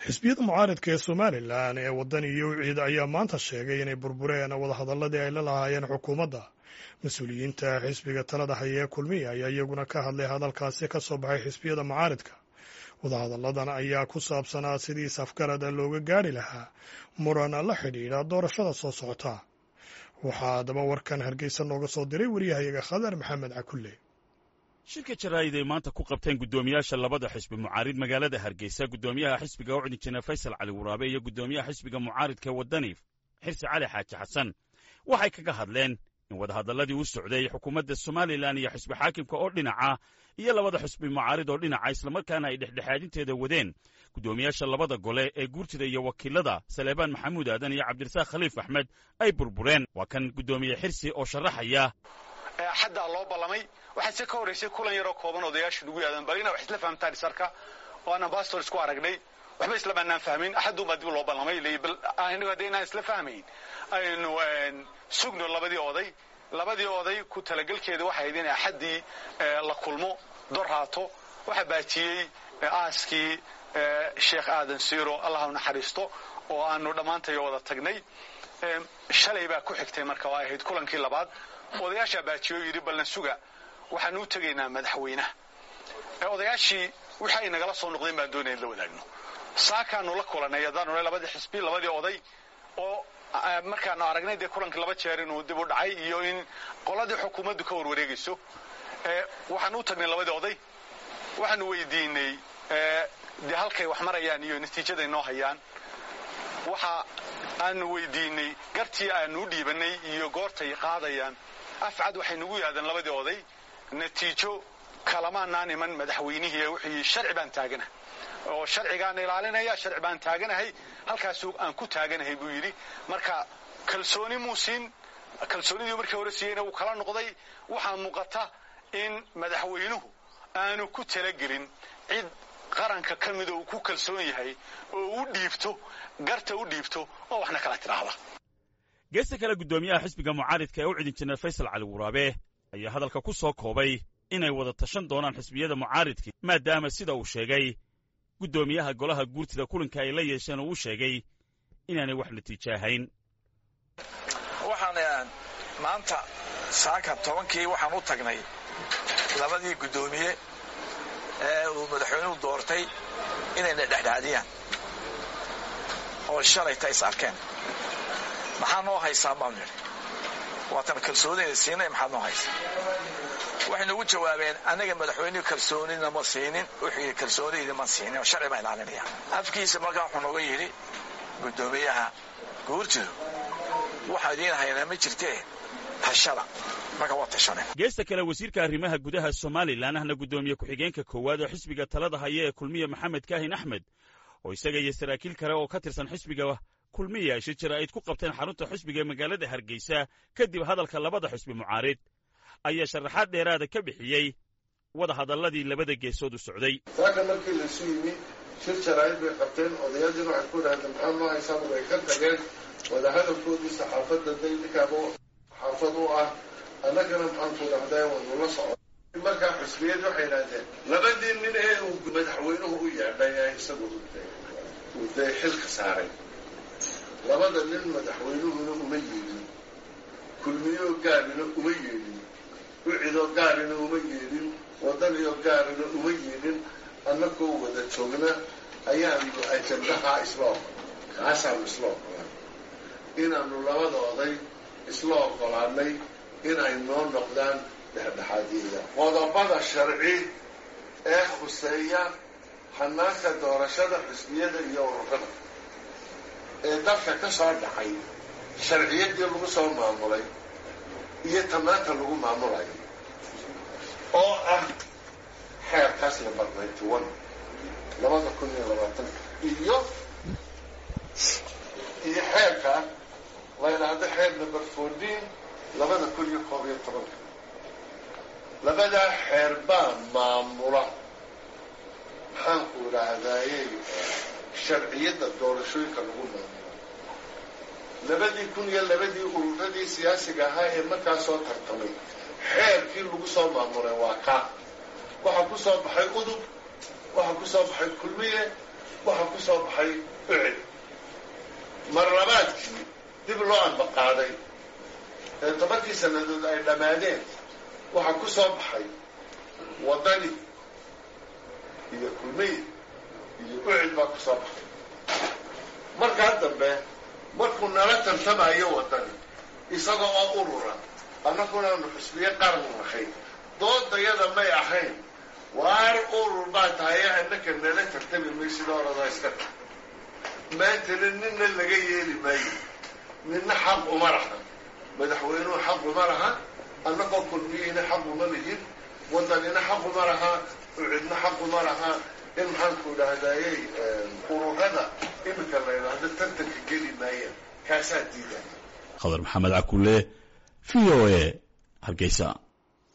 xisbiyada mucaaridka ee somalilan ee waddan iyo wiciid ayaa maanta sheegay inay burbureen wadahadalladii ay la lahaayeen xukuumadda mas-uuliyiinta xisbiga talada haya ee kulmiya ayaa iyaguna ka hadlay hadalkaasi ka soo baxay xisbiyada mucaaridka wadahadalladan ayaa ku saabsanaa sidii safgarada looga gaari lahaa muran la xidhiidha doorashada soo socota waxaa haddaba warkan hargeysa nooga soo diray wariyahayaga khadar maxamed cakulle shirka jaraa'id ay maanta ku qabteen guddoomiyaasha labada xisbi mucaarid magaalada hargeysa guddoomiyaha xisbiga u cudin jene faysal cali waraabe iyo guddoomiyaha xisbiga mucaaridka waddani xirsi cali xaaji xasan waxay kaga hadleen in wadahadalladii u socday xukuumadda somalilan iyo xisbi xaakimka oo dhinaca iyo labada xisbi mucaarid oo dhinaca islamarkaana ay dhexdhexaadinteeda wadeen guddoomiyaasha labada gole ee guurtida iyo wakiilada saleebaan maxamuud aadan iyo cabdirasaaq khaliif axmed ay burbureen waa kan guddoomiye xirsi oo sharaxaya xaddaa loo ballamay waxaa se ka horraysay kulan yaroo kooban odayaashu nagu yaadan bal ina wax isla fahamtaan isarka oo aan ambassador isku aragnay waxba isla maanaan fahmin axadduunbaa dib loo ballamay bal inagu hadda inaan isla fahmayn aynu sugno labadii oday labadii oday ku talagelkeeda waxay ahayd in axaddii la kulmo dor haato waxaa baajiyey aaskii sheekh aadan siiro allah u naxariisto oo aanu dhammaantayo wada tagnay shalay baa ku xigtay marka oo ay ahayd kulankii labaad odayaashaa baajiyo yidhi balna suga waxaanu u tegaynaa madaxweynaha odayaashii wixii ay nagala soo noqdeen baan doonaya in la wadaagno saakaanu la kulanay haddaanu labadii xisbi labadii oday oo markaanu aragnay dee kulankii laba jeer inuu dib u dhacay iyo in qoladii xukuumaddu ka warwareegayso waxaanu u tagnay labadii oday waxaanu weydiinay dee halkay wax marayaan iyo natiijaday noo hayaan waxa aanu weydiinay gartii aanu u dhiibanay iyo goortay qaadayaan afcad waxay nagu yaahdeen labadii oday natiijo kalamaanaan iman madaxweynihii wuxuu sharci baan taaganahay oo sharcigaan ilaalinaya sharci baan taaganahay halkaasu aan ku taaganahay buu yidhi marka kalsooni muu siin kalsoonidii markii hore siiyeyna wuu kala noqday waxaa muuqata in madaxweynuhu aanu ku talagelin cid qaranka ka mida uu ku kalsoon yahay oo u dhiibto garta u dhiibto oo waxna kala tidhaahda geesta kale guddoomiyaha xisbiga mucaaridka ee u cidin jeneral faysal cali waraabe ayaa hadalka ku soo koobay inay wada tashan doonaan xisbiyada mucaaridkii maadaama sida uu sheegay guddoomiyaha golaha guurtida kulanka ay la yeesheen oo uu sheegay inaanay wax natiijo ahayn waxaan maanta saaka tobankii waxaan u tagnay labadii guddoomiye ee uu madaxweynuhu doortay inayna dhexdhexaadiyaan oo shalayta is arkeen maxaa noo haysaa baanu nidhi waatan kalsoonina siinay maxaad noo haysaa waxay nagu jawaabeen annaga madaxweynuhu kalsoonina ma siinin wuxuu kalsoonidii ma siinin oo sharci baa ilaalinaya afkiisa markaa wuxuu nooga yidhi guddoomiyaha guurtidu waxaa idiin haynaa ma jirtee tashada marka waa tashaneen geesta kale wasiirka arrimaha gudaha somalilan ahna guddoomiye ku-xigeenka koowaad oo xisbiga talada haya ee kulmiya maxamed kaahin axmed oo isaga iyo saraakiil kale oo ka tirsan xisbiga kulmiya shir jaraa'id ku qabteen xarunta xisbiga ee magaalada hargeysa kadib hadalka labada xisbi mucaarid ayaa sharaxaad dheeraada ka bixiyey wada hadalladii labada geesood u socday saaka markii laisu yimi shir jaraa'id bay qabteen odayaadiina waxay ku dhahdeen maxaa noo haysaaba way ka tageen wadahadalkoodii saxaafadda day ninkaaba xaafad u ah annagana maxaan ku dhahdaa waynula soco markaa xusbiyad waxay idhahdeen labadii nin ee uu madaxweynuhu u yeedhay ee isagu uu dee xilka saaray labada nin madaxweynuhuna uma yeedhin kulmiyoo gaarina uma yeedhin ucidoo gaarina uma yeedhin waddaniyoo gaarina uma yeedhin annagoo wada joogna ayaanu ajandahaa isla oqol kaasaanu isla ogolaan inaanu labada oday isla ogolaanay inay noo noqdaan dhexdhexaadiyada qodobada sharci ee khuseeya hanaanka doorashada xusbiyada iyo ururada ee dalka ka soo dhacay sharciyaddii lagu soo maamulay iyo tamaanta lagu maamulayo oo ah xeerkaas number ninety one labada kun iyo labaatan iyo iyo xeerka la yidhaahdo xeer number fourteen labada kun iyo koob iyo tobanka labadaa xeer baa maamula maxaanku idhaahdayey sharciyadda doorashooyinka lagu maamula labadii kun iyo labadii ururadii siyaasiga ahaa ee markaa soo tartamay xeerkii lagu soo maamulay waa kaa waxaa ku soo baxay udub waxaa ku soo baxay kulmiye waxaa ku soo baxay ucid mar labaadkii dib loo ambaqaaday ee tobankii sannadood ay dhammaadeen waxaa ku soo baxay waddani iyo kulmiy iyo ucid baa ku soo baxay markaa dambe markuu nala tartamayo waddani isaga oo urura annagunaanu xusbiye qaran nahay doodayada may ahayn waar urur baa tahay annaka nala tartami maysid oradaa iska ta maantana ninna laga yeeli maayo ninna xaq uma laha madaxweynuhu xaq uma laha annagoo kulmiyihina xaq uma lihin waddanina xaq uma laha ucidna xaq uma laha in maxaanku idhaahdayey ururada iminka la idhaahdo tartanka geli maayaan kaasaa diida khadar maxamed cakulle v o a hargeysa